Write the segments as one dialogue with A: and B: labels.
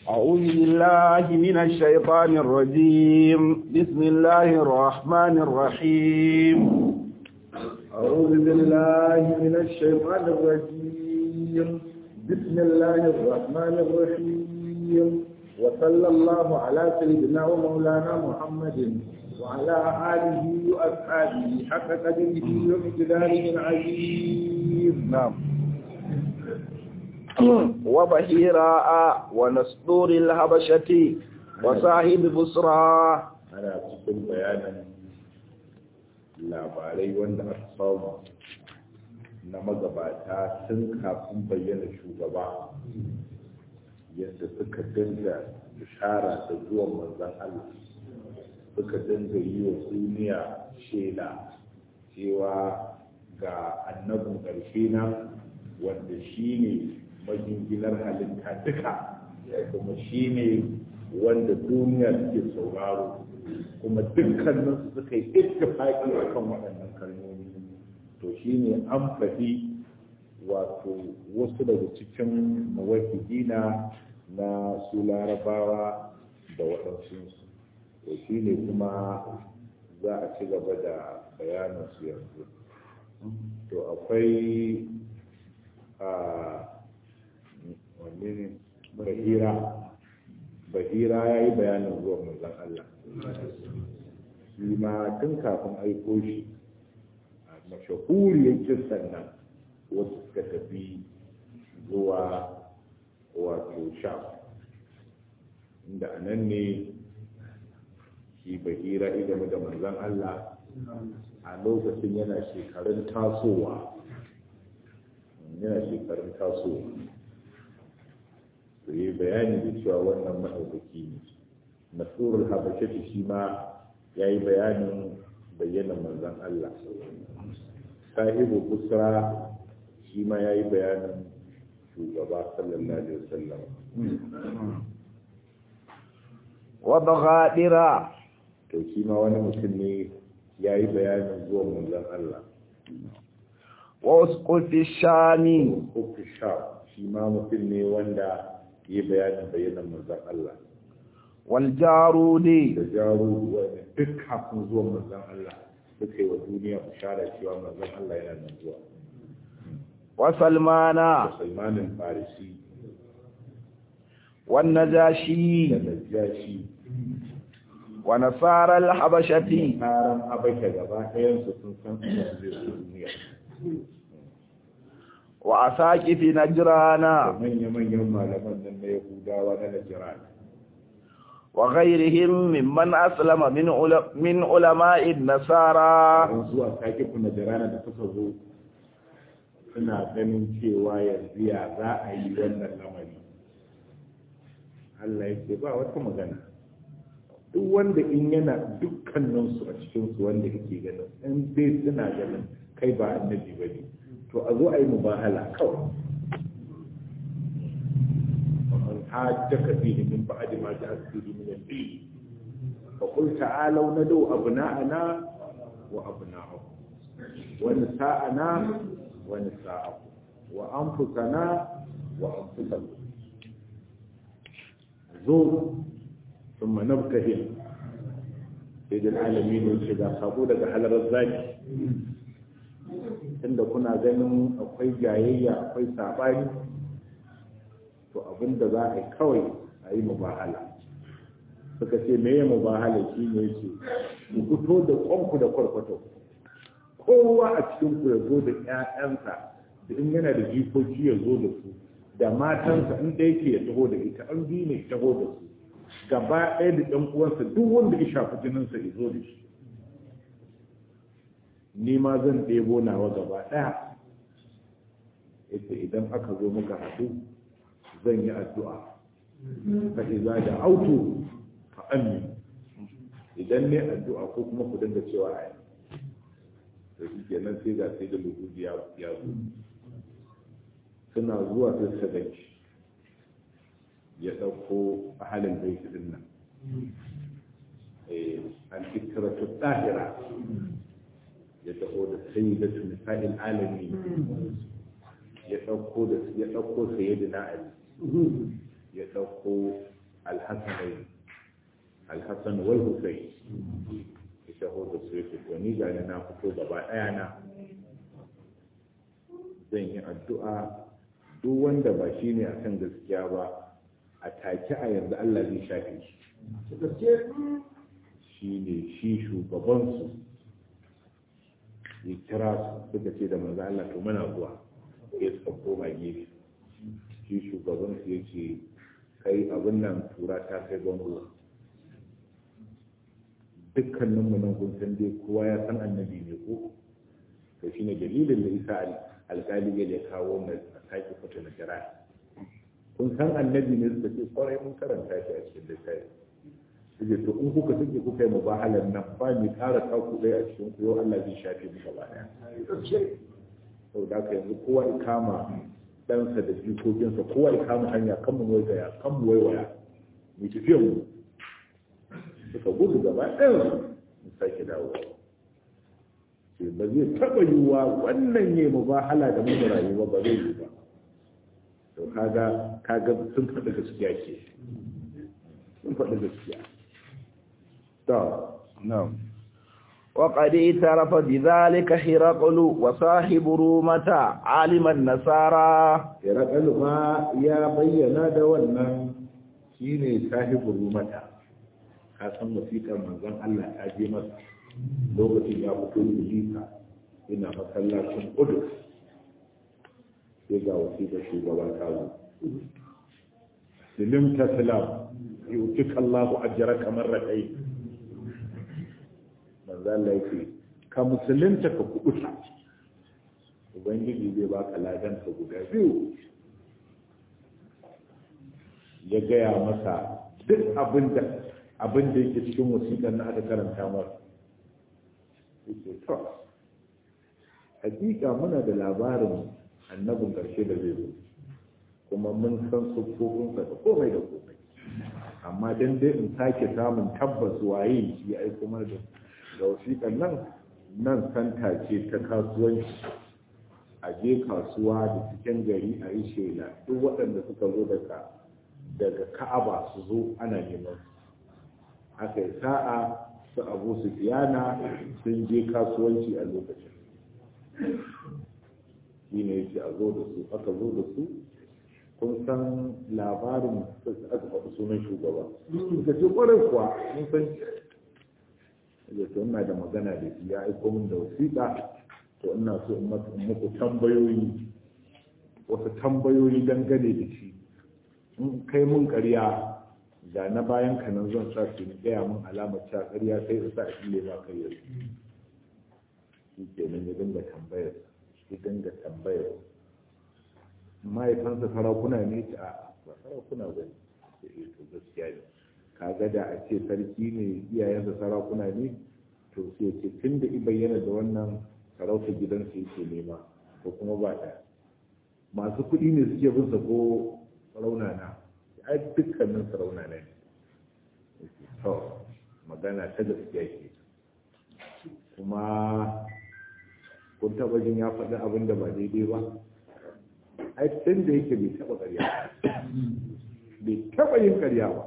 A: أعوذ بالله من الشيطان الرجيم بسم الله الرحمن الرحيم
B: أعوذ بالله من الشيطان الرجيم بسم الله الرحمن الرحيم وصلى الله على سيدنا ومولانا محمد وعلى آله وأصحابه حق قدره ومقداره العظيم
A: نعم وبهيراء ونسطور الهبشة وصاحب بصرى
B: أنا cikin bayanin labarai wanda aka samu na magabata tun kafin bayyana shugaba yadda suka dinga bishara da zuwan manzan Allah suka dinga yi wa duniya shela cewa ga annabin ƙarshe na wanda shi ne majinginar halitta duka kuma shi ne wanda duniya suke sauraro kuma dukkanin su suka yi ittifaqi akan waɗannan kalmomi to shine an faɗi wato wasu daga cikin mawakilina na su larabawa da waɗansu to shine kuma za a ci gaba da bayanin su yanzu to akwai a wanne ne bahira bahira ya yi bayanin zuwan manzon Allah shi ma tun kafin aiko shi a mashahuriyar kisan nan wasu suka tafi zuwa wato sham inda a nan ne shi bahira idanu da manzon Allah a lokacin yana shekarun tasowa yana shekarun tasowa to yi bayani da cewa wannan maɗaukaki ne masurul habashati shi ma ya yi bayanin bayyana manzan Allah sahibu busra shi ma ya yi bayanin shugaba sallallahu alaihi wasallam
A: وبغادرة
B: to shi ma wani mutum ne ya yi bayanin zuwan manzan Allah
A: واسقط الشام
B: uku sha shi ma mutum ne wanda ya yi bayanin bayyana manzan Allah
A: والجارود
B: da jaru wanda duk kafin zuwan manzan Allah suka yi wa duniya bishara cewa manzan Allah yana nan zuwa
A: وسلمان
B: da salmanin farisi da
A: والنجاشي
B: najashi
A: ونصارى الحبشة
B: taron habasha gaba ɗayansu sun san annabi zai zo duniya
A: وأساقف
B: da
A: نجران
B: manya-manyan malaman nan na yahudawa na najiran
A: وغيرهم ممن أسلم من عل- من علماء النصارى
B: an zuwa sake na jirana da suka zo suna ganin cewa yanzu ya za a yi wannan lamari Allah ya ce ba wata magana duk wanda in yana dukkaninsu a cikinsu wanda kake ganin in dai suna ganin kai ba annabi ba ne to a zo a yi mubahala kawai ومن حاجك فيه من بعد ما جاءك فيه من الدين فقل تعالوا ندعو أبناءنا وأبناءكم ونساءنا ونساءكم وأنفسنا وأنفسكم زور ثم نبتهل سيد العالمين والشجاع صابولة حلر الزاكي inda kuna ganin akwai jayayya akwai sabani to abinda za a yi kawai a yi mubahala suka ce me ya mubahala shi ne ce ku fito da kwanku da kwarkwato kowa a cikin ku ya zo da ƴaƴansa da in yana da jikoki ya zo da su da matansa in ɗaya ke ya taho da ita an biyu ne ya taho da su gaba ɗaya da ɗan uwansa duk wanda ya shafi jininsa ya zo da shi ni ma zan ɗebo nawa gaba ɗaya ita idan aka zo muka haɗu zan yi addu'a fa iza da auto fa amin idan ne addu'a ko kuma ku dinga cewa ai to shi kenan sai ga sai da lugubi ya ya zo suna zuwa sai suka ganci ya ɗauko a halin baiti din nan eh an fikira ta tsahira ya taho da sayyidatu nisa'il alamin ya ɗauko da ya ɗauko sayyidina ali ya ɗauko alhassanai alhassan wal hussein ya taho da su yake to ni gani na fito gaba ɗaya na zan yi addu'a duk wanda ba shi ne a kan gaskiya ba a take a yanzu Allah zai shafe shi shi ne shi shugabansu ya kira su suka ce da manzo Allah to muna zuwa ya suka koma gefe shi shugabansu ya ce kai abin nan tura ta kai bango dukkaninmu nan kun san dai kowa ya san annabi ne ko to shine dalilin da isa alƙali ya kawo mai sake fito na kira kun san annabi ne suka ce kwarai mun karanta shi a cikin littafi suke to in kuka suke kuka yi mubahalar nan ba mai ƙara taku ɗaya a cikin ku yau Allah zai shafe mu gaba ɗaya sau da haka yanzu kowa ya kama ɗansa da jikokinsa kowa ya kama hanya kan mu waiwaya kan mu waiwaya mu tafiyan mu suka gudu gaba ɗaya mu sake dawo ce ba zai taɓa yiwuwa wannan ne mubahala da mu rayuwa ba zai yi ba to kaga kaga sun faɗi gaskiya ke sun faɗi gaskiya to
A: نعم وقد اعترف بذلك هرقل وصاحب رومة عالم النصارى
B: Herakal ma ya bayyana da wannan shine sahibu rumata ka san wasiƙar manzon Allah ta je masa lokacin ya fito Ilisa ina masallacin Qudus sai ga wasiƙar shugaba ta zo Silim taslam yutika Allahu ajraka marratayn manzo Allah yake ka musulunta ka kubuta ubangiji zai baka ladan ka guda biyu ya gaya masa duk abin da abin da yake cikin wasiƙar na aka karanta masa yake to hakika muna da labarin annabin ƙarshe da zai zo kuma mun san siffofinsa da komai da komai amma dan dai in sake samun tabbas waye shi ya aiko mana da da wasiƙar nan nan santa ce ta kasuwanci a je kasuwa da cikin gari a yi shela duk waɗanda suka zo daga daga ka'aba su zo ana neman su aka yi sa'a su abu su fiyana sun je kasuwanci a lokacin shi ne yake a zo da su aka zo da su kun san labarin da aka faɗi sunan shugaba suka ce ƙwarai kuwa mun san ya to ina da magana da shi ya aiko min da wasiƙa to ina so in muku tambayoyi wasu tambayoyi dangane da shi in kai mun ƙarya da na bayan ka nan zan sa su gaya min alamar cewa ƙarya sai in sa a ile ma kai yanzu shi kenan ya dinga tambayar ya dinga tambayar mahaifansa sarakuna ne ta a ba sarakuna ba ne to gaskiya ne kaga da a ce sarki ne iyayensa sarakuna ne to sai ce tun da i bayyana da wannan sarauta gidansa yake nema ko kuma ba ɗaya masu kuɗi ne suke bin sa ko raunana ai dukkanin sarauna ne to magana ta gaskiya ke kuma kun taɓa jin ya faɗi abin da ba daidai ba ai tun da yake bai taɓa ƙarya bai taɓa yin ƙarya ba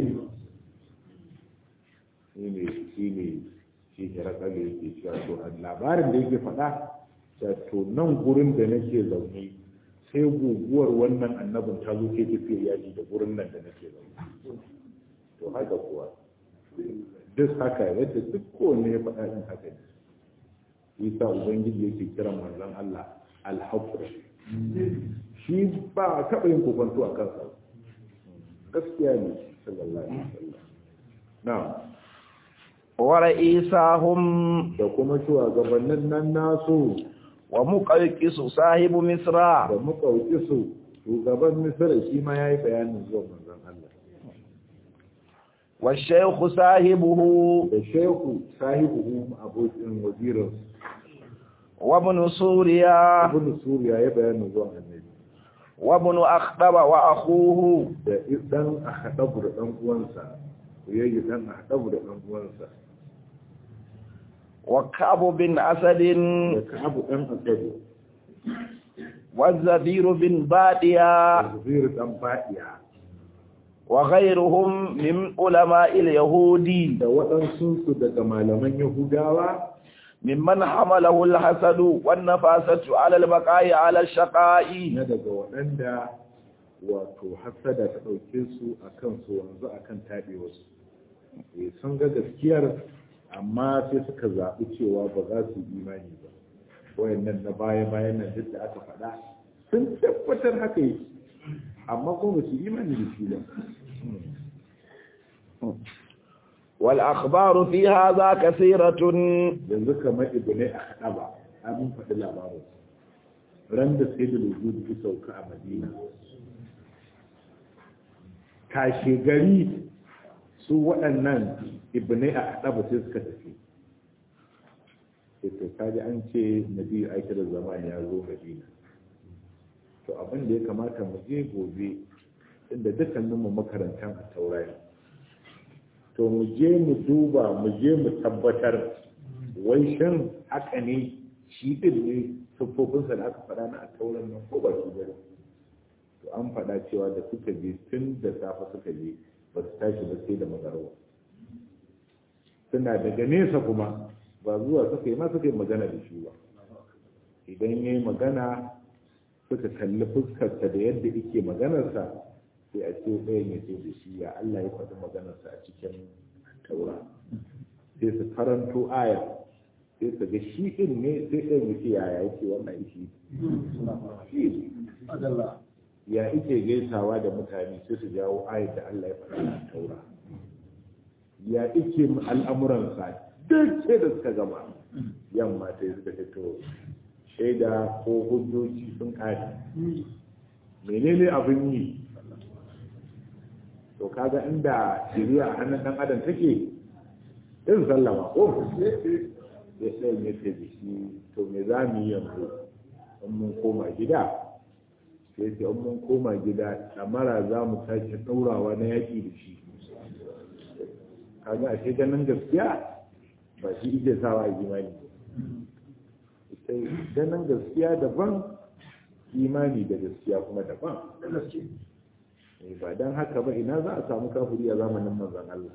B: shi ne shi ne shi hirakar da yake cewa to labarin da yake faɗa da to nan gurin da nake zaune sai guguwar wannan annabin ta zo ke tafiya yaji da gurin nan da nake zaune to haka kuwa duk haka yadda duk kowanne ya faɗa ɗin haka ne isa ubangiji yake kiran manzon Allah alhaqqu shi ba a taɓa yin kokonto a kansa gaskiya ne sallallahu alaihi wasallam na'am
A: wa ra'isahum
B: da kuma shugabannin nan nasu
A: wa muqawqisu sahibu misra
B: da muƙauki su shugaban misira shi ma ya yi bayanin zuwa manzon Allah
A: wa shaykhu sahibuhu
B: da shehu sahibu abokin wazirin
A: wa ibn suriya
B: ibn suriya ya bayanin zuwa annabi
A: wa ibn akhdaba wa akhuhu
B: da dan ahdabu da dan uwansa yayi dan ahdabu da dan uwansa
A: wa ka'b bin asad
B: da ka'abu dan asadu
A: wa zabir bin badiya
B: da zubairu dan fadiya
A: وغيرهم من علماء اليهود
B: da waɗansu daga malaman yahudawa
A: ممن حمله الحسد والنفاسة على البقاء على الشقاء
B: na daga waɗanda wato hasada ta ɗauke su a kan su wanzu a kan taɓewarsu Eh, sun ga gaskiyar amma sai suka zaɓi cewa ba za su yi imani ba wayannan na baya bayan nan duk da aka faɗa sun tabbatar haka yi amma kuma ba su yi imani da shi ba
A: والأخبار في هذا كثيرة
B: yanzu kamar ibnai a haɗa ba abin faɗi labarin ran da sai da lujudu ya sauka a madina kashe gari su waɗannan ibnai a haɗa ba sai suka tafi sai to kaji an ce nabi aiki da zamani ya zo madina to abin da ya kamata mu je gobe inda dukkaninmu makarantar a taurari to mu je mu duba mu je mu tabbatar wai shin haka ne shi din ne siffofinsa da aka faɗa na a tauran nan ko ba shi bane to an faɗa cewa da suka je tun da safe suka je ba su tashi ba sai da magarwa suna daga nesa kuma ba zuwa suka yi ma suka yi magana da shi ba idan ya yi magana suka kalli fuskarsa da yadda yake maganarsa sai a ce ɗayan ya ce da shi ya Allah ya faɗi maganarsa a cikin taura sai su karanto aya sai su ga shi ɗin ne sai ɗayan ya ce yaya yake wannan ishi shi ya ike gaisawa da mutane sai su jawo ayar da Allah ya faɗi a taura ya ike al'amuransa duk sai da suka gama yamma sai suka fito shaida ko hujjoji sun kare menene abin yi to kaga inda shiriya a hannun dan adam take in sallama ko ya sai ya ce da shi to me za mu yi yanzu in mun koma gida sai ce in mun koma gida damara za mu sake ɗaurawa na yaƙi da shi kaga ashe ganin gaskiya ba shi ike sawa a imani sai ganin gaskiya daban imani da gaskiya kuma daban ba don haka ba ina za a samu kafuri a zamanin manzan Allah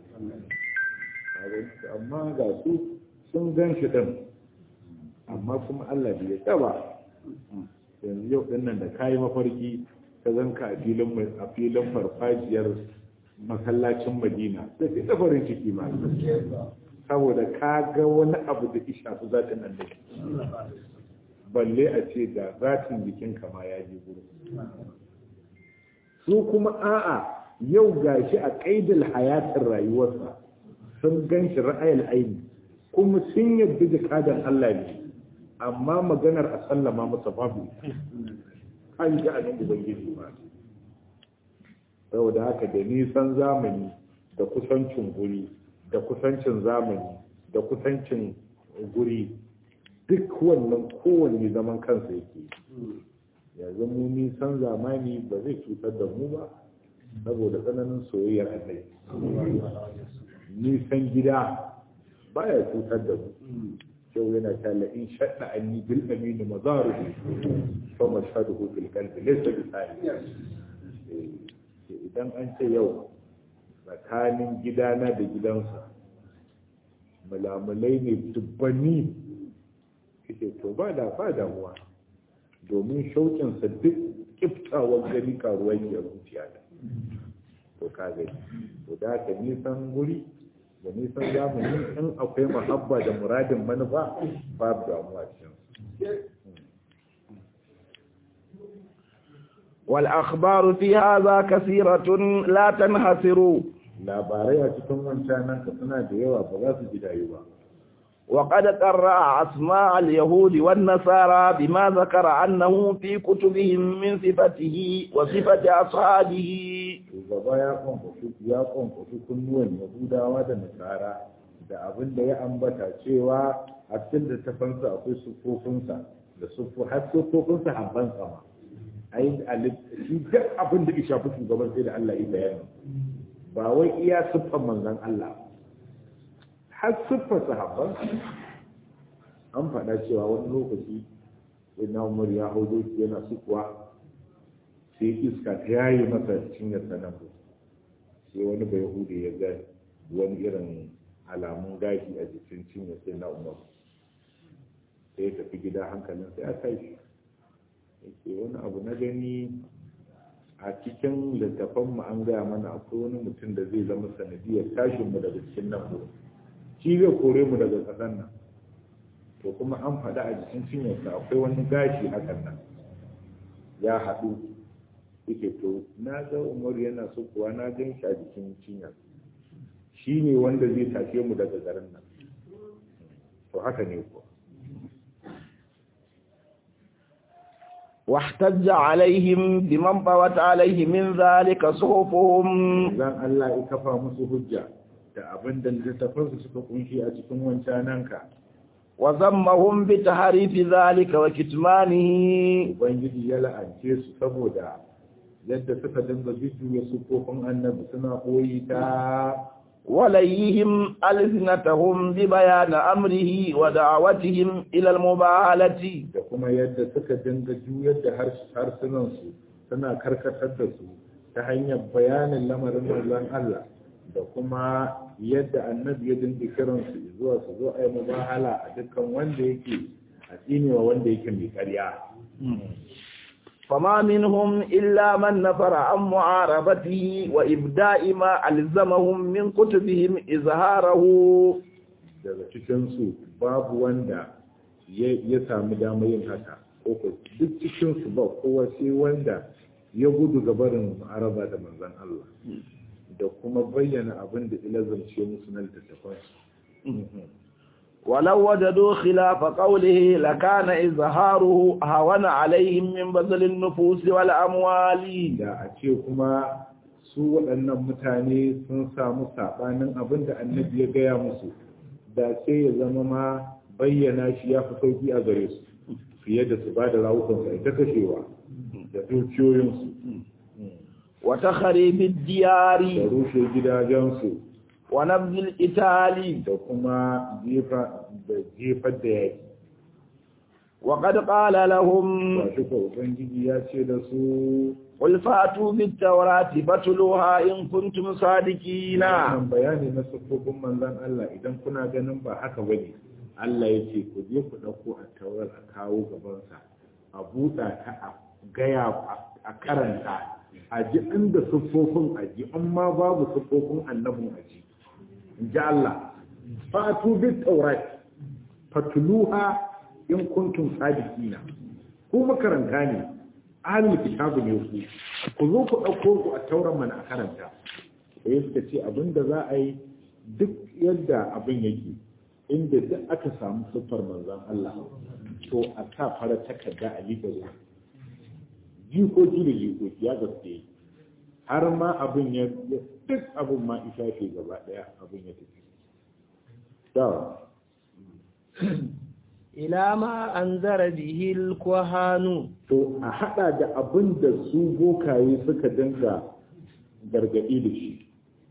B: amma ga su sun gan shi ɗin amma kuma Allah bai ya ba yanzu yau ɗin nan da kayi mafarki ka zanka a filin a filin farfajiyar masallacin Madina sai ka ta farin ciki ma saboda ka ga wani abu da isha su zatin annabi balle a ce da zatin jikin ma ya je gurin su kuma a'a yau gashi a kaidil hayatin rayuwarsa sun gan shi ra'ayar aini kuma sun yadda da kadan Allah ne amma maganar a sallama masa babu an ji a nan ubangiji ba saboda haka da nisan zamani da kusancin guri da kusancin zamani da kusancin guri duk wannan kowanne zaman kansa yake yanzu mu nisan zamani ba zai cutar da mu ba saboda tsananin soyayyar annabi nisan gida baya cutar da mu kyau yana tala in shaɗa an yi bil aminu mazaru fa mashhaduhu fil qalbi laysa bi idan an ce yau tsakanin gidana da gidansa mulamulai ne dubbanni kike to ba da ba damuwa domin shauƙinsa duk kiftawar gani karuwar ya zuciya da to ka gani to da ka nisan guri da nisan zamani in akwai mahabba da muradin manufa babu damuwa cikin
A: والأخبار في هذا كثيرة لا تنحصر
B: labarai a cikin wancan nan ka suna da yawa ba za su ji dayu ba
A: وقد قرأ أسماء اليهود والنصارى بما ذكر أنه في كتبهم من صفته وصفة أصحابه
B: shugaba ya kwankwafi ya kwankwafi kunnuwan yahudawa da nasara da abin da ya ambata cewa a cikin da tafansa akwai sufofinsa da sufu har sufofinsa habban sama ai shi duk abin da ya shafi shugaban sai da Allah ya bayani ba wai iya siffan manzon Allah har siffar sahabban an faɗa cewa wani lokaci na umar ya hau doki yana sukuwa sai iska ta yayi masa cinyar sanan sai wani bai hudu ya ga wani irin alamun gashi a jikin cinye sai na umar sai ya tafi gida hankalin sai a tashi yake wani abu na gani a cikin littafan mu an gaya mana akwai wani mutum da zai zama sanadiyar tashin mu daga cikin nan mu shi zai kore mu daga ƙasar nan to kuma an faɗa a jikin cinyarsa akwai wani gashi hakan nan ya haɗu yake to na ga umaru yana so kuwa na gan shi a jikin cinyar shi ne wanda zai tashe mu daga garin nan to haka ne kuwa
A: واحتج عليهم بمن طوت عليه من ذلك صحفهم
B: zan Allah ya kafa musu hujja da abin da littattafansu suka kunshi a cikin wancananka
A: وذمهم بتحريف ذلك وكتمانه
B: ubangiji ya la'ance su saboda yadda suka dinga jujjuya sufofin annabi suna koyi ta
A: وليهم ألسنتهم ببيان أمره ودعوتهم إلى المباهلة
B: da kuma yadda suka dinga juyar da harsunansu suna karkatar da su ta hanyar bayanin lamarin manzon Allah da kuma yadda annabi ya dinga kiransu zuwa su zo a yi mubahala a dukkan wanda yake a tsinewa wanda yake mai ƙarya
A: فما منهم إلا من نفر عن معارضته وإبداء ما ألزمهم من كتبهم إظهاره
B: daga cikinsu babu wanda ya sami damar yin haka ko ko duk cikinsu ba kowa sai wanda ya gudu gabarin araba da manzan Allah da kuma bayyana abin da ilazance musu na littattafansu
A: ولو وجدوا خلاف قوله لكان إظهاره هون عليهم من بذل النفوس والأموال
B: da a ce kuma su waɗannan mutane sun samu saɓanin abin da annabi ya gaya musu da sai ya zama ma bayyana shi ya fi sauki a gare su fiye da su ba da rawukansu a ita kashewa da dukiyoyinsu
A: وتخريب
B: da
A: الديار
B: rushe gidajensu
A: ونبذ الإتال
B: da kuma jefa da jefar da yaki
A: وقد قال لهم
B: ba shi ko ubangiji ya ce da su
A: قل فاتوا بالتوراة فاتلوها إن كنتم صادقين
B: wannan bayani na siffofin manzon Allah idan kuna ganin ba haka bane Allah ya ce ku je ku ɗauko a taurar a kawo gabansa a buɗa ta a gaya a karanta a ji inda siffofin a ji in ma babu siffofin annabin a ji in ji Allah fatu bit taurat fatuluha in kuntum sadiqina ku makaranta ne ahlul kitabu ne ku ku zo ku ɗauko ku a tauran mana a karanta sai suka ce abinda za a yi duk yadda abin yake inda duk aka samu siffar manzon Allah to a sa fara takarda a liƙa ruwa jikoki da jikoki ya gaske har ma abin ya duk abin ma isa ce gaba ɗaya abin ya tafi da
C: ila ma an zara bihil kwahanu
B: to a hada da abin da su bokaye suka dinga gargadi da shi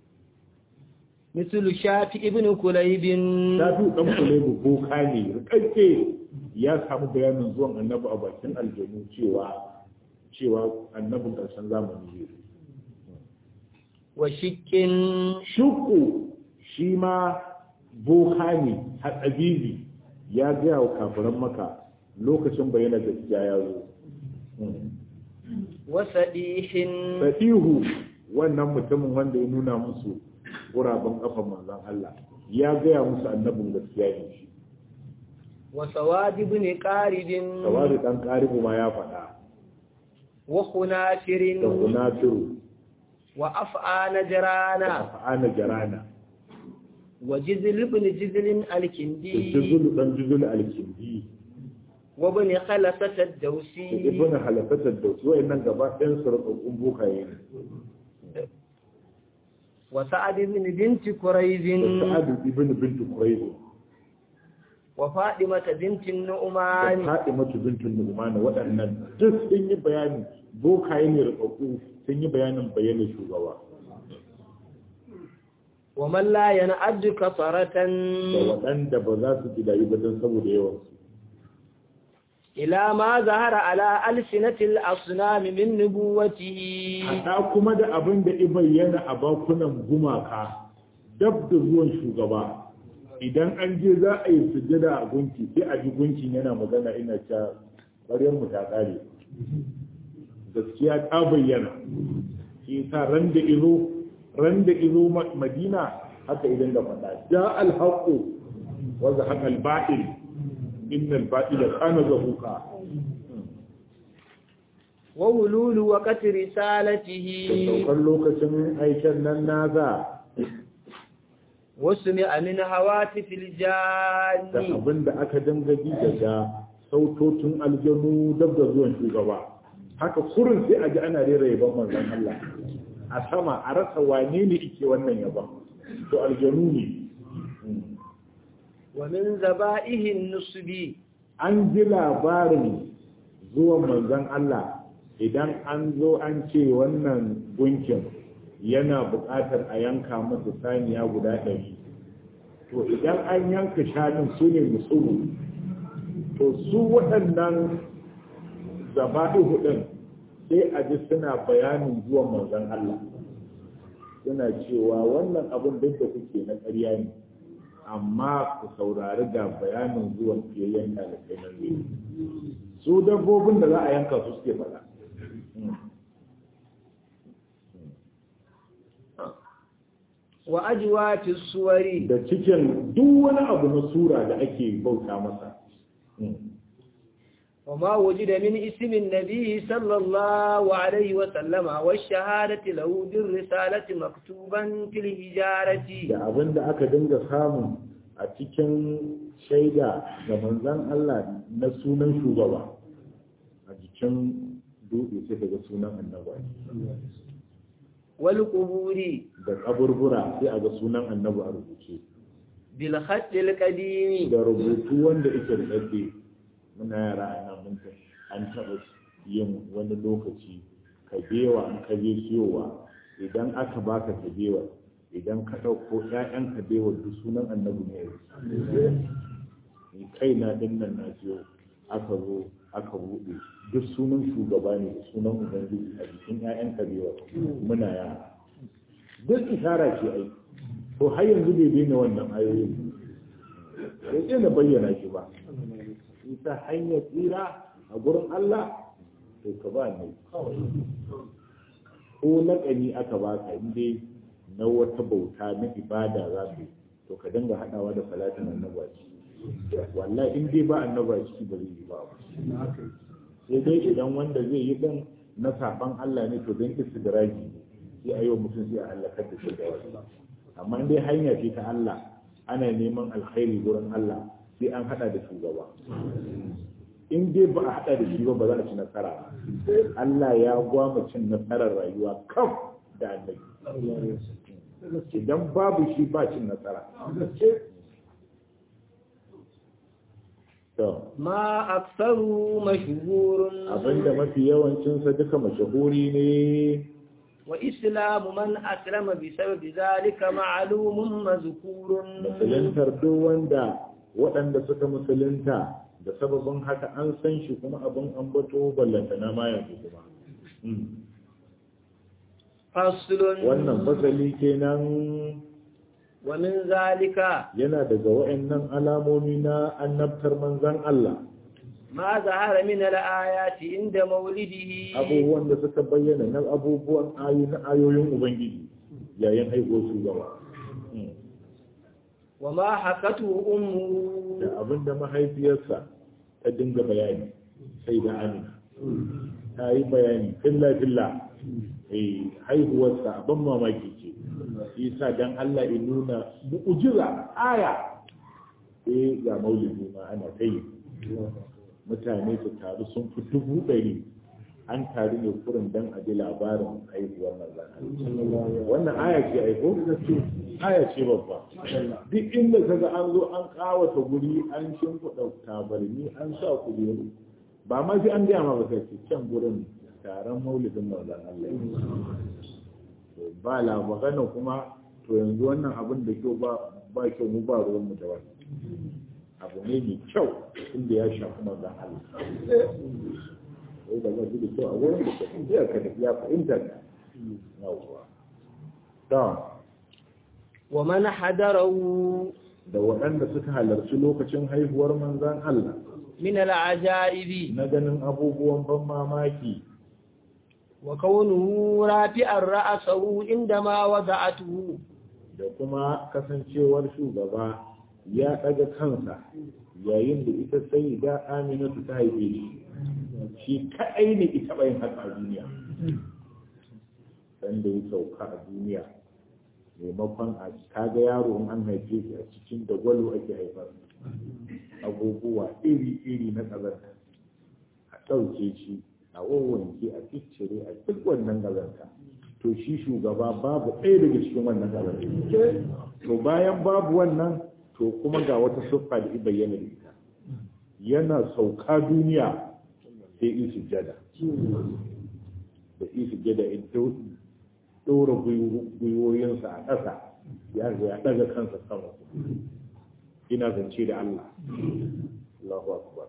C: mislu shafi ibn kulaybin
B: shafi dan kulaibu boka ne rikakke ya samu bayanin zuwan annabi a bakin aljanu cewa cewa annabin karshen zamani ne
C: wa shikkin
B: shuku shi ma boka ne hatsabibi ya gaya wa kafiran maka lokacin bayyana gaskiya ya zo
C: wa sadihin
B: Safihu wannan mutumin wanda ya nuna musu guraben kafan manzon Allah ya gaya musu annabin gaskiya ne shi
C: wa sawad ibn qaribin
B: tawari dan karibu ma ya faɗa
C: wa khunafirin
B: da kunafiru
C: wa af'ana jarana
B: fa'ana jarana
C: wa jizl ibn jizl
B: da
C: al-kindi
B: juzul dan juzul alkindi
C: wa ibn khalasat
B: da
C: ad-dawsi
B: ibn halafatar da su wayannan gaba ɗayan su rubun bokaye ne
C: wa sa'ad ibn bint
B: da
C: quraiz
B: sa'ad ibn bint quraiz
C: wa fatimah bint
B: da
C: nu'man
B: Fatimatu bintun Nu'man waɗannan duk sun yi bayani bokaye ne rubabbu sun yi bayanin bayanin shugaba
C: wa man la yan'addu kasaratan
B: da waɗanda ba za su ji dayi ba don saboda yawan su
C: إلى ما ظهر على ألسنة الأصنام من نبوته
B: haɗa kuma da abin da i bayyana a bakunan gumaka dab da zuwan shugaba idan an je za a yi sujjada a gunki sai a ji gunkin yana magana ina ta ƙaryar mu ta ƙare gaskiya ta bayyana shi sa ran da izo ran da izo Ma- madina haka idan da faɗa ja alhaqu wa zahaqa al-ba'il inna al-ba'ila kana zahuqa
C: وولول وقت
B: da
C: رسالته
B: saukar lokacin aikin nan nasa
C: وسمع من هواتف
B: da
C: الجان
B: abin da aka dinga ji daga sautotin aljanu dab da zuwan shugaba haka kurin sai a ji ana rera yaban manzon Allah a sama a rasa wane ne ike wannan yaban to aljanu ne
C: ومن ذبائه النصب
B: an ji labarin zuwan manzon Allah idan an zo an ce wannan gunkin yana buƙatar a yanka masa saniya guda ɗari to idan an yanka shanun su ne musulu to su waɗannan zaba'ihu ɗin sai a ji suna bayanin zuwan manzon Allah suna cewa wannan abin duk da kuke na ƙarya ne amma ku saurari da bayanin zuwan fiyayyen ɗalibai nan ne su dabbobin da za a yanka su suke faɗa
C: وأجوات الصور
B: da cikin duk wani abu na sura da ake bauta masa
C: وما وجد من اسم النبي صلى الله عليه وسلم والشهادة له بالرسالة مكتوبا في الهجارة
B: da abin da aka dinga samu a cikin shaida ga manzan Allah na sunan shugaba a jikin dutse sai daga sunan annabi
C: والقبور
B: da kaburbura sai a ga sunan annabi a rubuce
C: بالخط القديم
B: da rubutu wanda yake da ɗaɗɗe muna yara a nan mun tafi an taɓa yin wani lokaci kabewa an kaje siyowa idan aka baka kabewa idan ka ɗauko ƴaƴan kabewa duk sunan annabi ne ni kai na din nan na siyo aka zo aka buɗe duk sunan shugaba ne da sunan ubangiji a jikin ƴaƴan kabewa muna yara duk isara ce ai to har yanzu bai daina wannan ayoyin bai daina bayyana shi ba ita hanyar tsira a gurin Allah to ka ba ne ko laƙani aka baka inda na wata bauta na ibada za ka yi to ka dinga haɗawa da salatin annaba ciki wallahi in dai ba annaba ciki ba zai yi ba sai dai idan wanda zai yi dan na saban Allah ne to don istidraji ne sai a yi wa mutum sai a halakar da shi da wasu amma in dai hanya ce ta Allah ana neman alkhairi gurin Allah sai an hada da shugaba in dai ba a hada da shi ba ba za a ci nasara ba Allah ya gwama cin nasarar rayuwa kam da annabi idan babu shi ba cin nasara to
C: ما أكثر مشهور
B: abinda mafi yawancinsa duka mashahuri ne
C: وإسلام من أسلم بسبب ذلك معلوم مذكور
B: musuluntar duk wanda waɗanda suka musulunta da sababin haka an san shi kuma abin ambato ballanta na ma yanzu kuma Mm.
C: فصل
B: wannan fasali kenan
C: ومن ذلك
B: yana daga wa'annan alamomi na annabtar manzan Allah
C: ما ظهر من الآيات عند مولده
B: abubuwan da suka bayyana na abubuwan ayu na ayoyin ubangiji yayin haihuwar shugaba Mm.
C: وما حكته أمه
B: da abinda mahaifiyarsa ta dinga bayani sai da amina ta yi bayani filla filla eh haihuwarsa abin mamaki ce isa dan Allah ya nuna mu'jiza aya eh ga maulidi ma ana kai mutane su taru sun fi dubu ɗari an taru ne kurin dan a ji labarin haihuwar manzon Allah wannan aya ce aiko aya ce babba duk inda kaga an zo an kawata guri an shimfiɗa tabarni an sa kujeru ba ma sai an gaya ma ba sai ce can gurin taron maulidin manzon Allah to ba la magana kuma to yanzu wannan abin da kyau ba ba kyau mu ba ruwan mu da wani abu ne mai kyau inda ya shafi manzan Allah wai da zai da kyau a wurin da ka iya ka ya fahimta ka yawwa ta
C: wa man hadarahu
B: da waɗanda suka halarci lokacin haihuwar manzan Allah
C: min al-ajaibi
B: na ganin abubuwan ban mamaki
C: wa kaunuhu rafi'an ra'sahu indama wada'atuhu
B: da kuma kasancewar shugaba ya ɗaga kansa yayin da ita sai da aminatu ta haife shi shi kaɗai ne ita bayan haka a duniya dan da ya sauka a duniya maimakon a kaga yaro in an haife shi a cikin da gwalo ake haifar abubuwa iri-iri na ƙazanta a ɗauke shi a wawanke a ciccire a duk wannan ƙazanta to shi shugaba babu ɗaya daga cikin wannan ƙazanta to bayan babu wannan to kuma ga wata siffa da bayyana da ita yana sauka duniya sai isu jada da isu jada in ɗora gwiwoyinsa a ƙasa ya ya ɗaga kansa sama ina zance da Allah Allahu akbar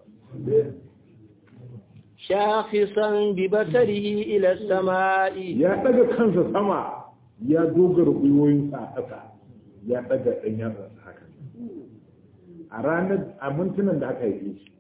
C: shakhisan bi basarihi ila samai
B: ya ɗaga kansa sama ya dogara gwiwoyinsa a ƙasa ya ɗaga ɗan yatsa haka a ranar a mintunan da aka haife shi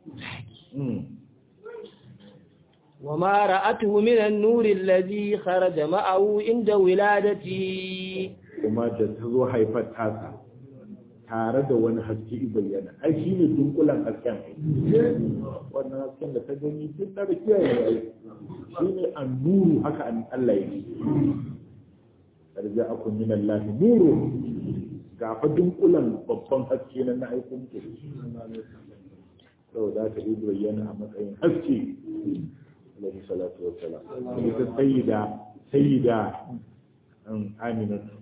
C: وما رأته من النور الذي خرج معه عند ولادته
B: kuma da ta zo haifar tasa tare da wani haske bayyana ai shi ne dunkulan hasken wannan hasken da ta gani duk da da kiyaye ai shi ne an nuru haka an Allah ya yi arja akun min Allah nuru ga fa dunkulan babban haske na na aiko muke saboda ta yi bayyana a matsayin haske alaihi salatu wa salam ita sayyida sayyida an aminatu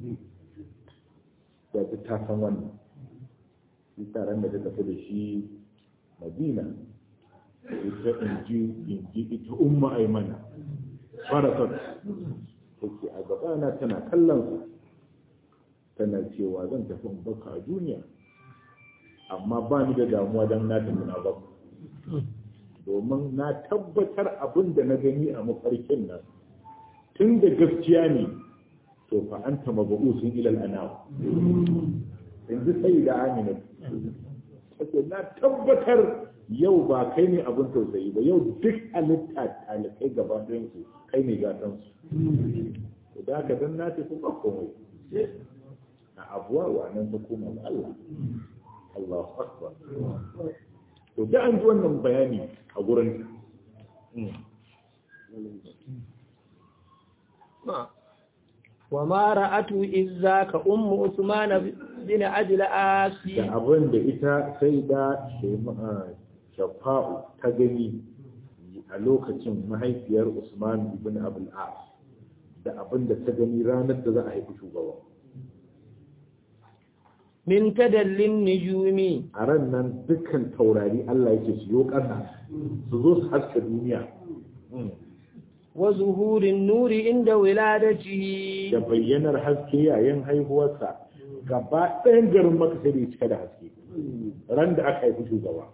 B: da ta ta san wannan shi taron da ta tafi da shi madina ita inji inji ita umma aimana farasat take a gabana tana kallon su tana cewa zan tafi in baka a duniya amma ba ni da damuwa don na tafi na baka domin na tabbatar abin da na gani a mafarkin nan tun da gaskiya ne to fa an ta mabu'usun ilal anawa yanzu sai da amina take na tabbatar yau ba kai ne abin tausayi ba yau duk halitta talikai gaba su kai ne gatan su da haka dan na tafi ba komai a abuwa wa nan ta koma ga Allah Allahu akbar to da an ji wannan bayani a gurin
C: وما رأته إذ ذاك أم عثمان بن عجل آسي
B: da abin da ita sai da shafa'u ta gani a lokacin mahaifiyar Usman ibn Abul As da abin da ta gani ranar da za a haifi shugaba
C: min tadallin nujumi
B: a ran nan dukkan taurari Allah yake su yo ƙasa su zo su haska duniya
C: wa zuhurin nuri inda wiladatihi
B: da bayyanar haske yayin haihuwarsa gaba ɗayan garin maka sai da ya cika da haske ran da aka haifi shugaba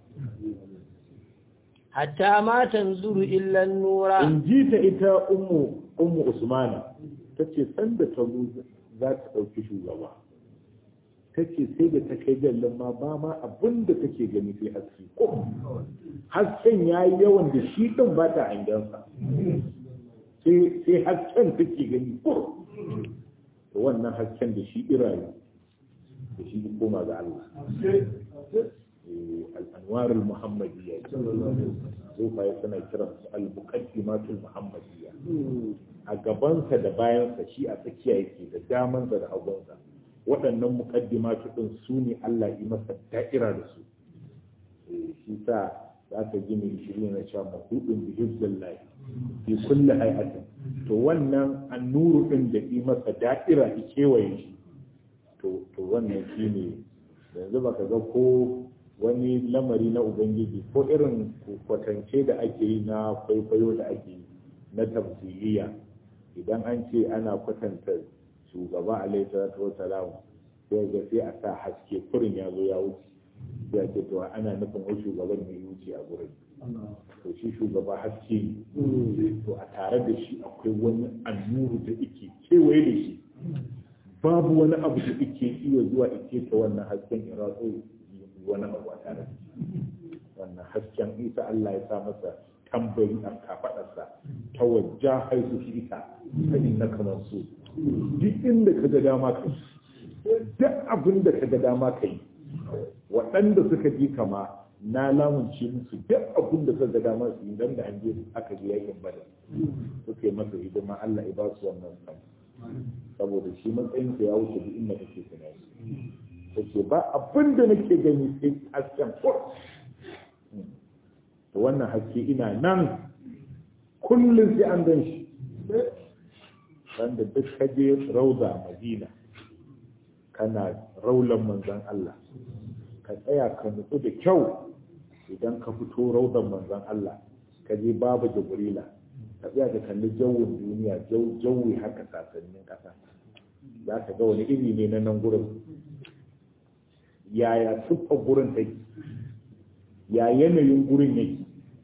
C: hatta ma tanzuru illa nura
B: in ji ta ita ummu ummu usmana ta ce sanda ta zo za ta ɗauki shugaba ta ce sai da ta kai jallin ma ba ma abin da take gani sai haske ko hasken ya yi yawan da shi ɗin ba ta hangensa sai hasken take gani ko wannan hasken da shi irayi da shi koma ga Allah al'anwar al-muhammadiyya zufa ya suna kiran su al-muqaddimatul muhammadiyya a gabansa da bayansa shi a tsakiya yake da damansa da hagunsa waɗannan muqaddimatu din su ne Allah yi masa da'ira da su shi sa za ka gini shiri na cewa mahudin bi hibzillahi fi kulli hay'atin to wannan annuru din da yi masa da'ira ki kewaye shi to to wannan shine yanzu baka ga ko wani lamari na ubangiji ko irin kwatance da ake yi na kwaikwayo da ake yi na tafsiriya idan an ce ana kwatanta shugaba alaihi salatu wasalam sai ga sai a sa haske kurin ya zo ya wuce ya ce to ana nufin wai shugaban ne wuce a gurin to shi shugaba haske ne to a tare da shi akwai wani annuru da ike kewaye da shi babu wani abu da ike iya zuwa ike ta wannan hasken ya ratso wani abu a tare da shi wannan hasken isa Allah ya sa masa tambari a kafadarsa ta wajja haisu shi ita ta inna kamar su duk inda ka ga dama kai duk abin da ka ga dama kai waɗanda suka ji kama na lamunce musu duk abin da suka ga dama su yi dan da an je aka je yakin badar suka yi masa hidima Allah ya ba su wannan san saboda shi matsayin ya wuce duk inda kake tunani take ba abin da nake gani sai hasken ko to wannan haske ina nan kullum sai an gan shi wanda duk kaje rauda madina kana raulan manzan Allah ka tsaya ka nutsu da kyau idan ka fito raudan manzan Allah ka je babu jibrila ka tsaya ka kalli jawin duniya jawi haka sasannin kasa za ka ga wani iri ne na nan gurin yaya siffar gurin take ya yanayin gurin yake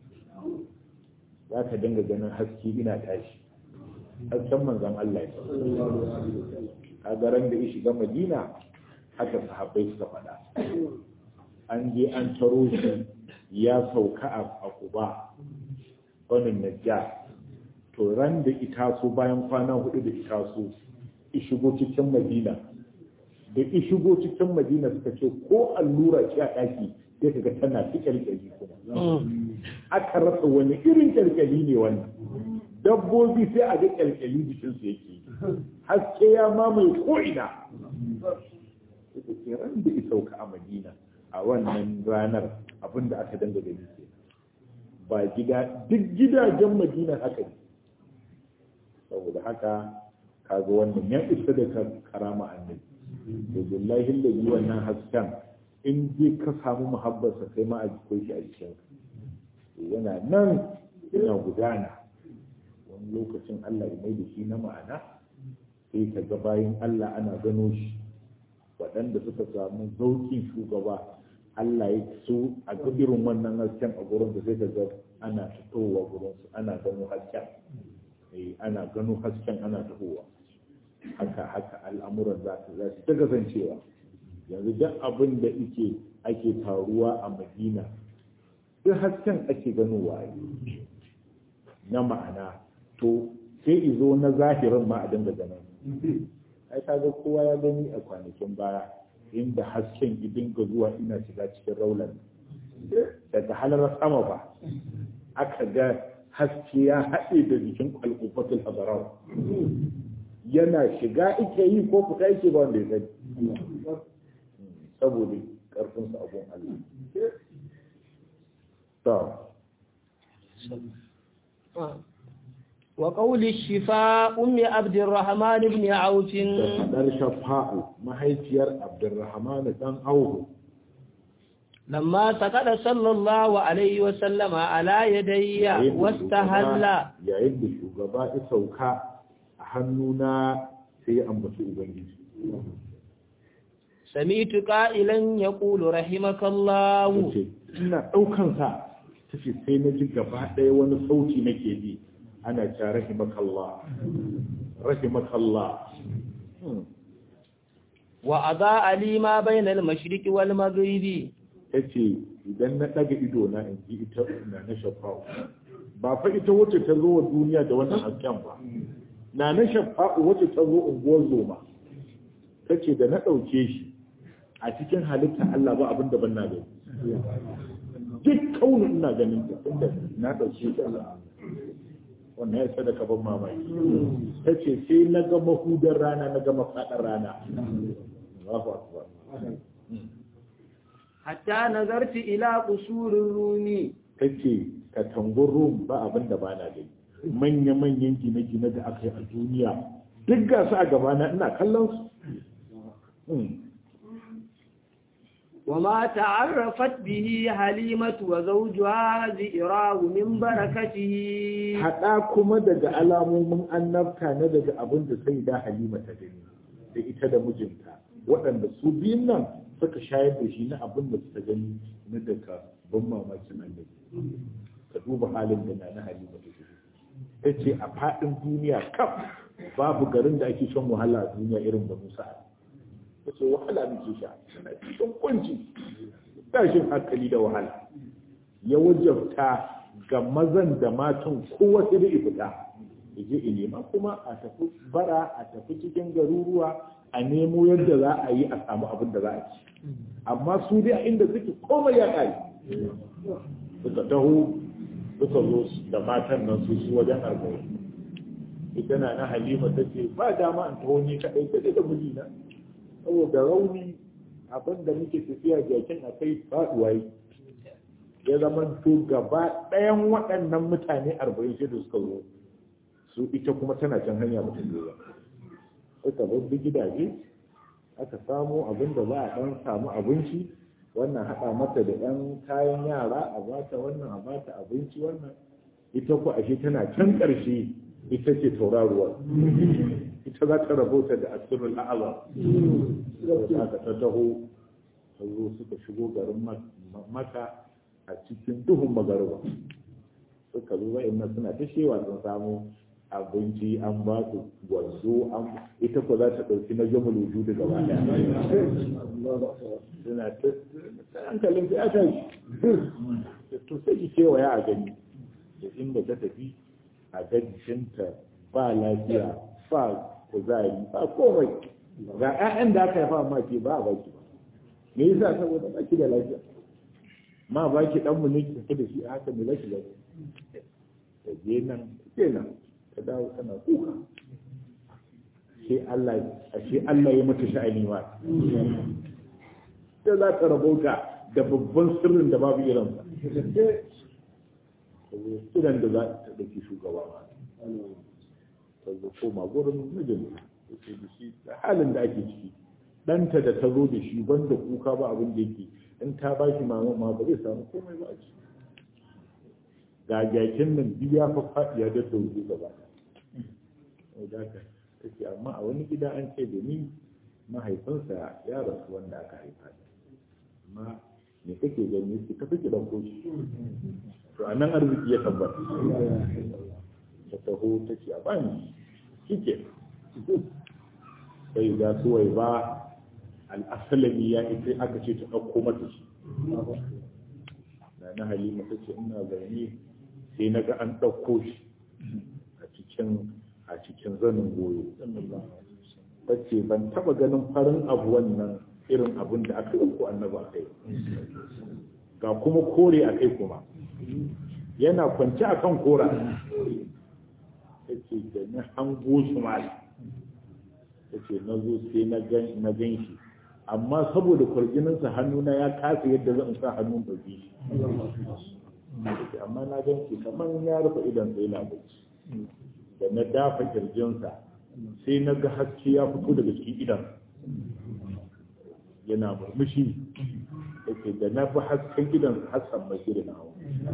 B: za ka dinga ganin haske ina tashi hasken manzan Allah ya a garan da ya shiga madina haka sahabbai suka faɗa an je an taro shi ya sauka a kuba wani najja to ran da itaso bayan kwana hudu da itaso shigo cikin madina da shigo cikin madina suka ce ko allura ce a ɗaki sai kaga tana fi kyalkyali kuma aka rasa wani irin kyalkyali ne wannan dabbobi sai a ga kyalkyali jikinsu yake haske ya mamaye ko'ina suka ce ran da isauka a madina a wannan ranar abinda aka danga gani ke ba gida duk gidajen madina haka ne saboda haka kaga wannan ya isa da karama annabi da billahi lalli wannan hasken in je ka samu muhabbarsa sai ma a jikin shi a jikin yana nan yana gudana wani lokacin Allah ya mai da shi na ma'ana sai ka ga bayan Allah ana gano shi waɗanda suka samu zaukin shugaba Allah ya so a ga irin wannan hasken a gurin da sai ka ga ana fitowa gurin su ana gano hasken eh ana gano hasken ana tahowa haka haka al'amuran za su za su ta kasancewa yanzu duk abin da ake ake taruwa a Madina duk hasken ake ganowa na ma'ana to sai izo na zahirin ma a dinga ganin ai kaga kowa ya gani a kwanakin baya inda hasken ya dinga zuwa ina shiga cikin raulan daga halar sama ba aka ga haske ya haɗe da jikin kwalkufatul habarau yana shiga ike yi ko fita yake ba wanda ya sani saboda ƙarfinsa abun Allah
C: وقول الشفاء أم عبد الرحمن بن عوف
B: dar shafa'u mahaifiyar Abdurrahman dan Auhu
C: لما سقط صلى الله عليه وسلم على يدي واستهل
B: yayin da shugaba ya sauka a hannuna sai ya ambaci ubangiji
C: سمعت قائلا يقول رحمك الله
B: yace ina daukan sa tace sai na ji gaba ɗaya wani sauti nake ji ana ta rahimakallah rahimakallah
C: وأضاء لي ما بين المشرق والمغرب
B: ta ce idan na ɗaga ido na in ji ita na na shafa'u ba fa ita wacce ta zo wa duniya da wannan hasken ba na na shafa'u wacce ta zo unguwar zoma ta ce da na ɗauke shi a cikin halitta Allah ba abin da ban na gani duk kaunin ina ganin ta tunda na ɗauke shi wannan ya sadaka ban mamaki ta ce sai na ga mahudar rana na ga mafaɗar rana Allahu akbar
C: حتى نظرت إلى قصور الروم
B: ta ce katangun rum ba abin da ba na gani manya-manyan gine-gine da aka yi a duniya duk ga su a gabana ina kallon su
C: وما تعرفت به حليمة وزوجها زئراه من بركته
B: haɗa kuma daga alamomin annabta na daga abin da sai da halima ta gani da ita da mijinta waɗanda su biyun nan suka shayar da shi na abin da suka gani na daga ban mamakin annabi ka duba halin da na na halima ta ta ce a faɗin duniya kaf babu garin da ake shan wahala a duniya irin da musa ta ce wahala muke sha tana cikin kunci tashin hankali da wahala ya wajabta ga mazan da matan kowa sai da fita ya je in nema kuma a tafi bara a tafi cikin garuruwa a nemo yadda za a yi a samu abin da za a ci amma su dai a inda suke komai ya ƙari suka taho suka zo da matan nan su su wajen arba'in ita na na halima ta ce ba dama an taho ni kaɗai kaɗai da mijina saboda rauni abin da muke tafiya jakin a kai faɗuwa yi ya zama to gaba ɗayan waɗannan mutane arba'in shida suka zo su ita kuma tana can hanya mutum zuwa suka babbi gidaje aka samu abin da za a ɗan samu abinci wannan haɗa mata da ɗan kayan yara a bata wannan a bata abinci wannan ita ku ashe tana can ƙarshe ita ce tauraruwar ita za ta rabota da asirul a'azam da aka ta taho ta zo suka shigo garin maka a cikin duhun magarba suka zo wa'annan suna ta shewa sun samu abinci an ba su gwanzo an ita ko za ta ɗauki na jama luju da gaba ɗaya suna ta hankalin ta ta to sai ki kewaya a gani da inda ta tafi a gajishinta ba lafiya ba kuzari ba komai ga 'ya'yan da aka haifa ma ke ba a baki ba me yasa saboda baki da lafiya ma baki dan mu ne ki tafi da shi a haka me lafiya lafiya ta je nan ke nan ta dawo tana kuka sai Allah ashe Allah ya mata sha'ani ma sai za ka rabauta da babban sirrin da babu irinsa idan da za ta ɗauki shugaba ma ta zo koma gurin mijinta ta da shi da halin da ake ciki ɗanta da ta zo da shi banda kuka ba abin da yake in ta ba shi mama ma ba zai samu komai ba a ciki ga jakin nan biya fa faɗiya da dauke gaba da ka take amma a wani gida an ce da ni mahaifinsa ya rasu wanda aka haifa amma me kake gani su ka fi ɗauko shi to a nan arziki ya tabbata ta taho ta ce a bani shike sai ga suwai ba al'asalami ya ita aka ce ta ɗauko mata shi na na halima ta ce ina zaune sai na ga an ɗauko shi a cikin a cikin zanin goyo ta ce ban taɓa ganin farin abu wannan irin abin da aka ɗauko annaba a kai ga kuma kore a kai kuma yana kwanci a kan kora ta ce da na hango shi mali ta ce na zo sai na gan shi amma saboda kwarjininsa hannuna ya kasa yadda zan sa hannun ɗauki shi amma na gan shi kamar ya rufe idan sai na bacci da na dafa kirjinsa sai na ga haske ya fito daga cikin idan yana murmushi yake da na fi hasken gidan hassan mai da na hau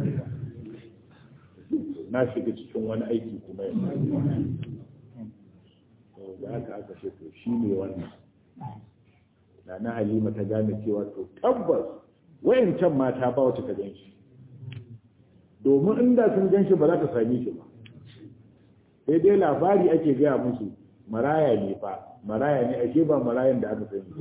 B: na shiga cikin wani aiki kuma yanzu da aka aka ce to shi ne wannan da na halima ta gane cewa to tabbas wayancan mata ba wacce ta gan shi domin inda sun gan shi ba za ta same shi ba sai dai labari ake gaya musu maraya ne fa maraya ne ake ba marayan da aka sani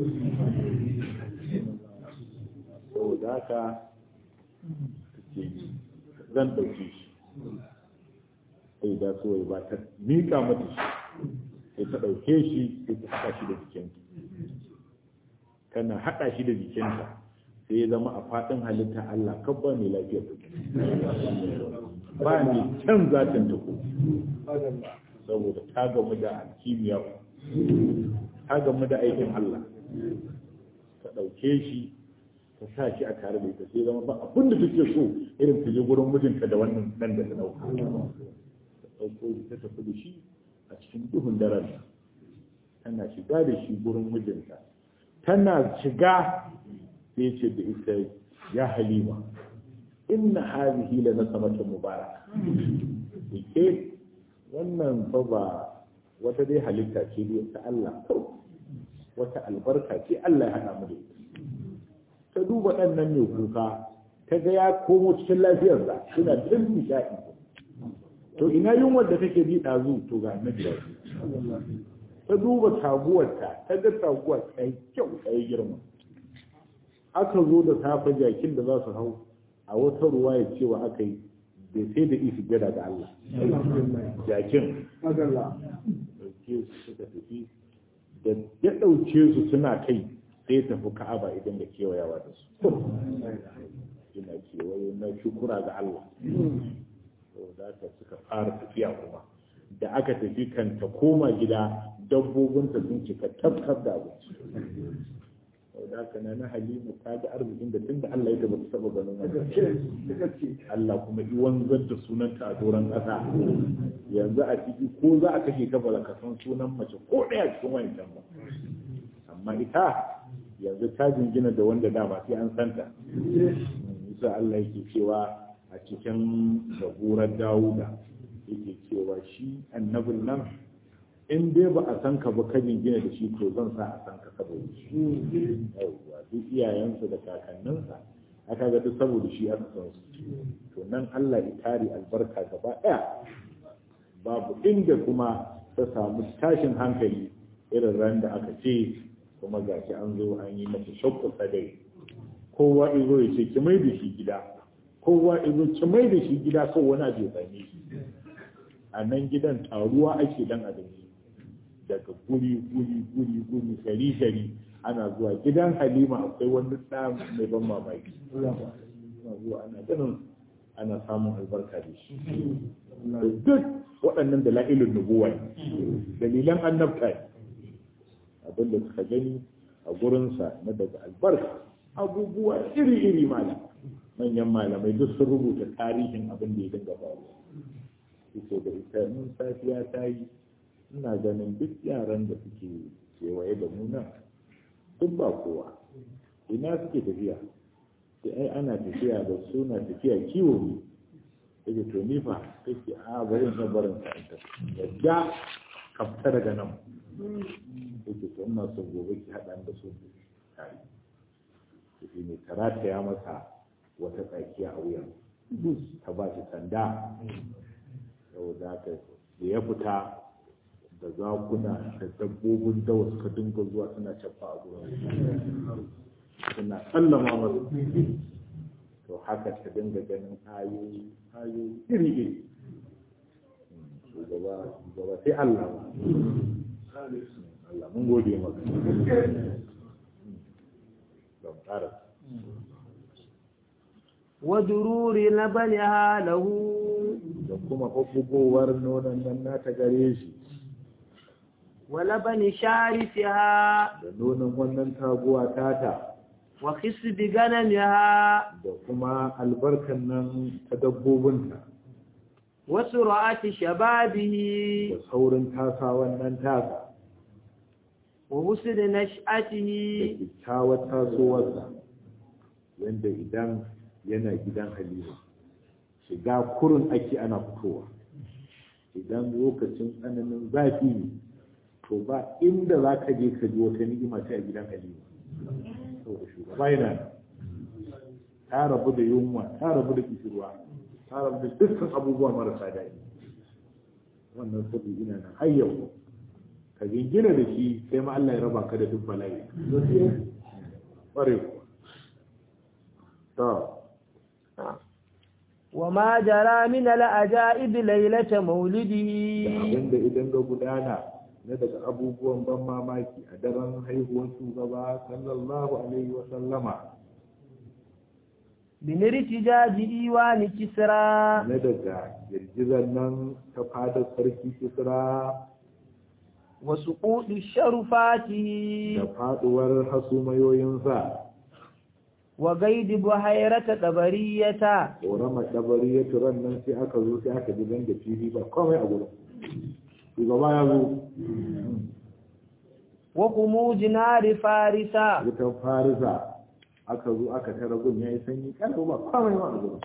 B: saboda haka ce zan ɗauki shi sai da so ba ta miƙa mata shi sai ta ɗauke shi sai ta haɗa shi da jikinta kana haɗa shi da jikinta sai ya zama a faɗin halitta Allah kabba mai lafiyar ta ba ni can zatin ta ko saboda ta gamu da kimiyya ta gamu da aikin Allah ta ɗauke shi ta sa shi a tare da ita sai zama ba abin da take so irin ta je gurin mijinta da wannan nan da ta ɗauka ta ɗauko shi ta tafi da shi a cikin duhun daren tana shiga da shi gurin mijinta tana shiga sai ce da ita ya halima inna hadhihi la nasamatu mubarak ke wannan fa ba wata dai halitta ce ta Allah kawai wata albarka ce Allah ya hada mu da ita ta duba ɗan nan mai kuka ta ga ya komo cikin lafiyarsa suna cin nishaɗi to ina yunwar da take bi ɗazu to ga na gida ta duba taguwarta ta ga taguwar ta yi kyau ta yi girma aka zo da safe jakin da za su hau a wata ruwa ya cewa aka yi bai sai da isi gada ga Allah jakin ɗauke su suka tafi da ya ɗauke su suna kai sai ya tafi ka'aba idan da kewayawa da su ina kewaye na shukura ga Allah da aka suka fara tafiya kuma da aka tafi kan ta koma gida dabbobinta sun cika tabtab da abinci da haka na na halimu ta ga arzikin da tun da Allah ya taba saba ganin wannan Allah kuma yi wanzar da sunanta a doron ƙasa yanzu a ciki ko za a kashe ka ba ka san sunan mace ko ɗaya cikin wancan ba amma ita yanzu ta jingina da wanda dama sai an santa isa Allah yake cewa a cikin zaburar Dawuda yake cewa shi annabin nan in dai ba a san ka ba kajin gina da shi to zan sa a san ka saboda shi yawwa duk iyayensa da kakanninsa aka ga duk saboda shi aka san su to nan Allah ya kare albarka gaba daya babu inda kuma ta samu tashin hankali irin ran da aka ce kuma gashi an zo an yi masa shakku sadai kowa izo ya ce ki mai da shi gida kowa izo ki mai da shi gida kawai wani abu ya same shi a nan gidan taruwa ake dan abinci daga guri guri guri guri gari gari ana zuwa gidan halima akwai wani ɗa mai ban mamaki ana zuwa ana ganin ana samun albarka da shi duk waɗannan da la'ilin nubuwa dalilan annabta ne abin da suka gani a gurinsa na daga albarka abubuwa iri-iri malam manyan malamai duk sun rubuta tarihin abin da ya dinga faruwa ita da ita mun safiya ta yi ina ganin duk yaran da suke kewaye da mu nan duk ba kowa ina suke tafiya sai ai ana tafiya da suna tafiya kiwo ne take to ni fa take a bari in barin ka ta yadda ka fita daga nan take to ina so gobe ki hada da su tare take ne karata ya masa wata tsakiya a wuyan ta ba shi sanda saboda haka da ya fita da zakuna da dabbobin dawa suka dinga zuwa suna cafa a gurin suna sallama masu to haka ta dinga ganin ayoyi ayoyi iri iri shugaba shugaba sai Allah ba Allah mun gode maka don ƙara
C: ودرور لبنها له
B: da kuma ɓuɓɓugowar nonon nan nata gare shi
C: ولبن شارفها
B: da nonon wannan taguwa tata
C: وخصب غنمها
B: da kuma albarkan nan ta dabbobinta
C: وسرعة شبابه
B: da saurin tasa wannan tasa
C: وحسن
B: da
C: نشأته
B: kyakkyawar tasowarsa wanda idan yana gidan halima shiga kurin ake ana fitowa idan lokacin tsananin zafi ne to ba inda za ka je ka ji wata ni'ima ta a gidan halima saboda shugaba yana nan. ta rabu da yunwa ta rabu da kishirwa ta rabu da dukkan abubuwa marasa daɗi wannan sabi ina nan har yau ka jingina da shi sai ma Allah ya raba ka da duk bala'i ƙware kuwa to
C: وما جرى من العجائب ليلة مولده
B: abinda idan ga gudana na daga abubuwan ban mamaki a daren haihuwar shugaba sallallahu alaihi wa sallama
C: من ارتجاج إيوان كسرى
B: na daga girgizar nan ta fadar sarki kisra
C: وسقوط شرفاته
B: da faduwar hasumayoyinsa
C: وقيد بحيرة طبرية
B: ƙorama ɗabari ya turan nan sai aka zo sai aka ji da fili ba komai a gurin shugaba ya zo
C: وقموج نار فارسة
B: wutan farisa aka zo aka tara gun ya yi sanyi kallo ba komai ma a gurin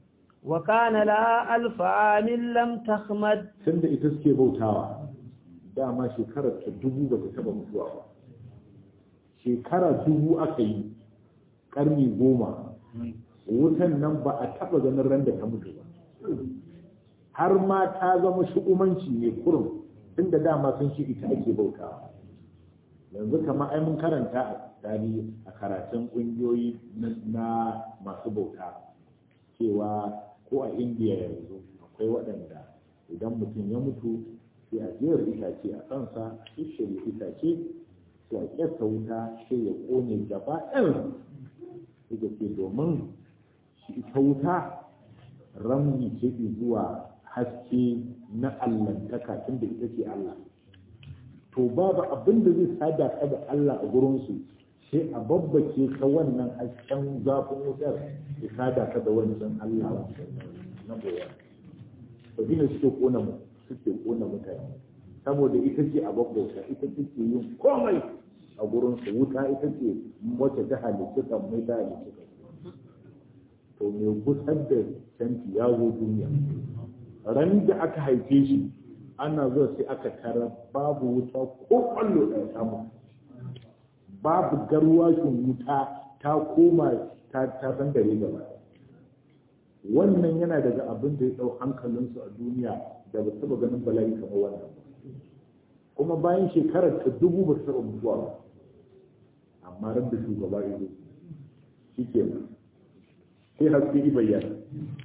C: وكان لها ألف عام لم تخمد
B: tun da ita suke bautawa dama shekarar ta dubu ba ta taba mutuwa ba shekara dubu aka yi karni goma wutan nan ba a taba ganin ran da ta mutu ba har ma ta zama shukumanci ne kurum tunda dama sun shi ita ake bautawa yanzu kamar ai mun karanta a tarihi a karatun ƙungiyoyi na masu bauta cewa ko a indiya yanzu akwai waɗanda idan mutum ya mutu sai a jiyar itace a kansa shirya itace sai a ƙyasta wuta sai ya ƙone gaba ɗin suka ce domin shi ita wuta ramni ce zuwa haske na allantaka tunda ita ce Allah to babu abin da zai sada ka da Allah a gurinsu sai a babbace ka wannan hasken zafin wutar ya sada ka da wancan Allah na boye to dina suke kona mu suke kona mutane saboda ita ce a babbauta ita ce yin komai a gurinsu wuta ita ce wacce ta halittu kan mai ta halittu to me gusar da canci ya zo duniya ran da aka haife shi ana zuwa sai aka tara babu wuta ko kwallo da samu babu garwashin wuta ta koma ta ta san dare gaba wannan yana daga abin da ya dau hankalinsu a duniya da ba taba ganin bala'i kamar wannan kuma bayan shekarar ta dubu ba ta taba mutuwa ba amma ran da shugaba ya zo shi ke sai haske bayyana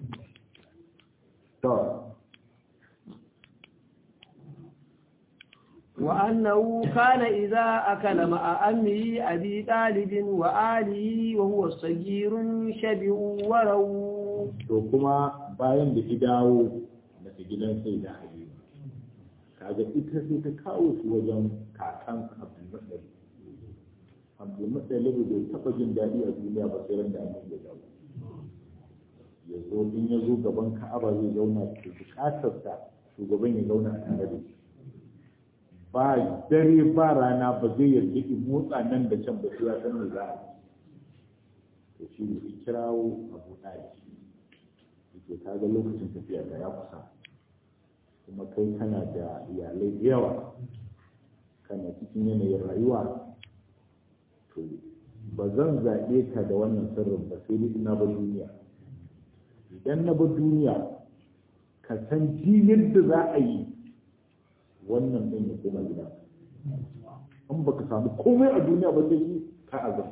B: to
C: وأنه كان إذا أكل مع أمه أبي طالب وآله وهو صغير شبع ورو
B: to kuma bayan da ta dawo daga gidan sai da halima kaga ita sai ta kawo su wajen kakan abdulmuttalib abdulmuttalib bai taɓa jin daɗi a duniya ba sai ran da annabi ya dawo ya zo in ya zo gaban ka'aba zai zauna da bukatarsa shugaban ya zauna a tare da shi ba dare ba rana ba zai yarda in motsa nan da can ba sai ya san me za a to shi ne ya kirawo abu ɗaya yake ta ga lokacin tafiya da ya kusa kuma kai kana da iyalai da yawa kana cikin yanayin rayuwa to ba zan zaɓe ka da wannan sirrin ba sai dai ina ba duniya idan na ba duniya ka san ji yadda za a yi wannan ɗin ya koma gida in baka samu komai a duniya ba sai ka azab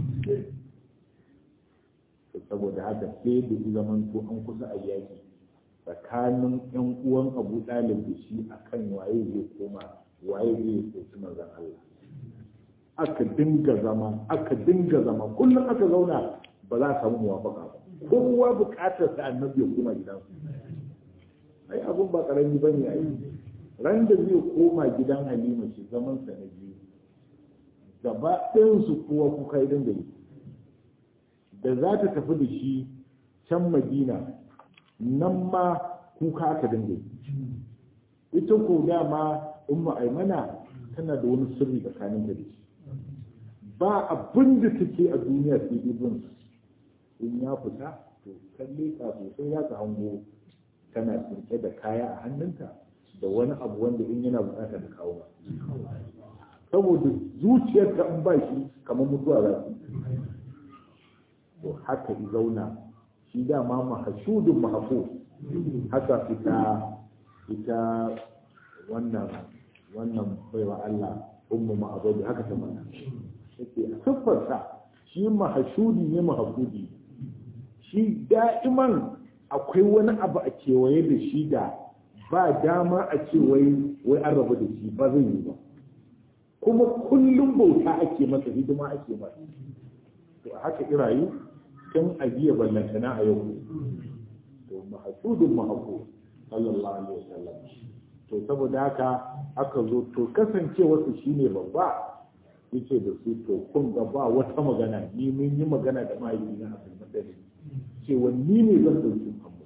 B: saboda haka sai da zaman to an kusa a yaki tsakanin yan uwan abu ɗalib da shi akan waye zai koma waye zai soki manzon Allah aka dinga zama aka dinga zama kullum aka zauna ba za a samu muwafaka ba kowa buƙatar sa annabi ya koma gidansu ai abun ba karami bane ai ran da zai koma gidan halima shi zaman sa na biyu gaba ɗayansu kowa kuka yi dinga yi da za ta tafi da shi can madina nan ma kuka aka dinga yi ita ko dama umma aimana tana da wani sirri tsakanin da shi ba abin da take a duniya sai ibn in ya fita to kalle ka sosai ya ka hango tana tsirke da kaya a hannunta da wani abu wanda in yana bukata da kawo saboda zuciyar ta in ba shi kamar mutuwa za su to haka i zauna shi dama mahashudun mahafo haka ita ita wannan wannan baiwa Allah ummu ma'abudi haka ta mana yake a siffarsa shi mahashudi ne mahafudi shi da'iman akwai wani abu a kewaye da shi da ba dama a ce wai wai an rabu da shi ba zai yi ba kuma kullum bauta ake masa hidima ake masa to haka irayu tun a jiya ballantana a yau to mahasudun mahaku sallallahu alaihi wasallam to saboda haka aka zo to kasancewa su shine babba yace da su to kun ga ba wata magana ni mun yi magana da mahaifina a kan madani cewa ni ne zan dauki Muhammad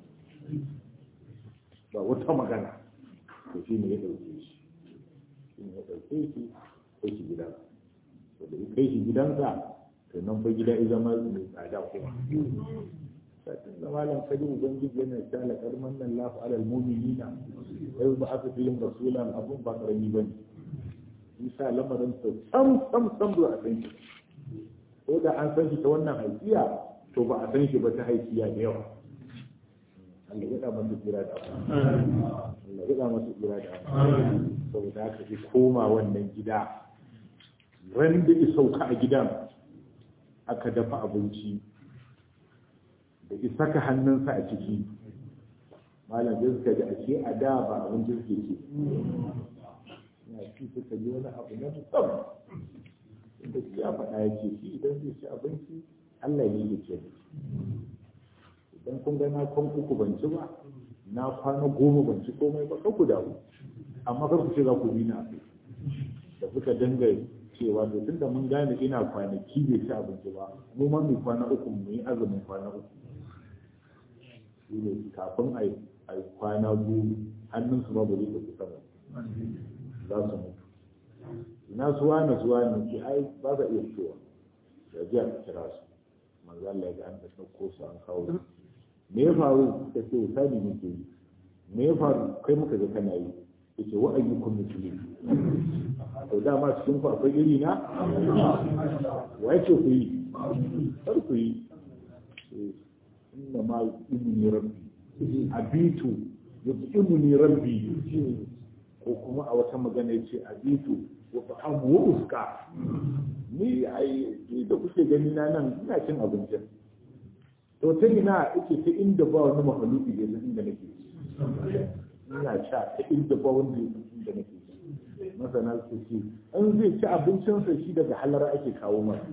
B: ba wata magana to shine ya dauke shi shine ya dauke shi kai shi gidansa to da ya kai shi gidansa to nan fa gida ya zama mai tsada kuma satin da malam kaji ubangiji yana ta laƙar mannan lafi alal mu'minina yau ba aka fi yin rasulan abun ba karami bane isa lamarin sa sam sam sam ba a san shi ko da an san shi ta wannan haifiya to ba a san shi ba ta haifiya da yawa Allah ya da masa tsira da Allah ya da masa tsira da saboda haka ji koma wannan gida ran da ya sauka a gidan aka dafa abinci da isa ka hannunsa a ciki malam da suka ji a ce a da ba abinci suke ce ya ci suka ji wani abu na musamman inda shi ya faɗa ya ce shi idan zai ci abinci Allah ne ya ce idan kun ga na kwan uku ban ci ba na kwana goma ban ci komai ba ku dawo amma kar ku ce za ku bi na da suka dinga cewa to tunda mun gane ina kwanaki bai ci abinci ba mu ma mu kwana uku mu yi azumin kwana uku shi ne kafin a yi kwana biyu hannun su ma ba zai tafi sama za su mutu ina suwa na suwa ne ke ai ba za iya fitowa da jiya ka kira su manzo Allah ya ga an ɗauko su an kawo su me ya faru ta ce misali muke yi me ya faru kai muka ga kana yi yace wa ayyukum muslim to dama cikin ku akwai iri na wa yake ku yi kar ku yi inna ma ibni rabbi abitu yut'imuni rabbi ko kuma a wata magana yace abitu wa ta'amu wa uska ni ai da kuke gani na nan ina cin abincin to ta ina ake ta inda ba wani mahaluki da yanzu inda nake ina sha ta inda ba wanda ya inda nake masana su ce an zai ci abincinsa shi daga halara ake kawo masa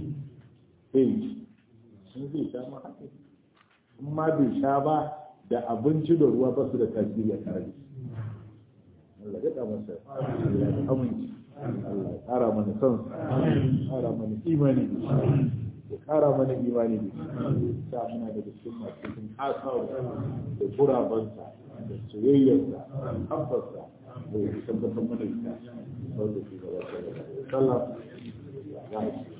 B: sai in zai sha ma haka in ma bai sha ba da abinci da ruwa ba su da tasiri a tare Allah ya masa Allah ya aminci Allah ya ƙara mana son ƙara mana imani ya ƙara mana imani da sa muna daga cikin masu cikin asawa da gurabansa da soyayyarsa habbarsa da ya tabbatar mana ita wanda ke gaba da sallah ya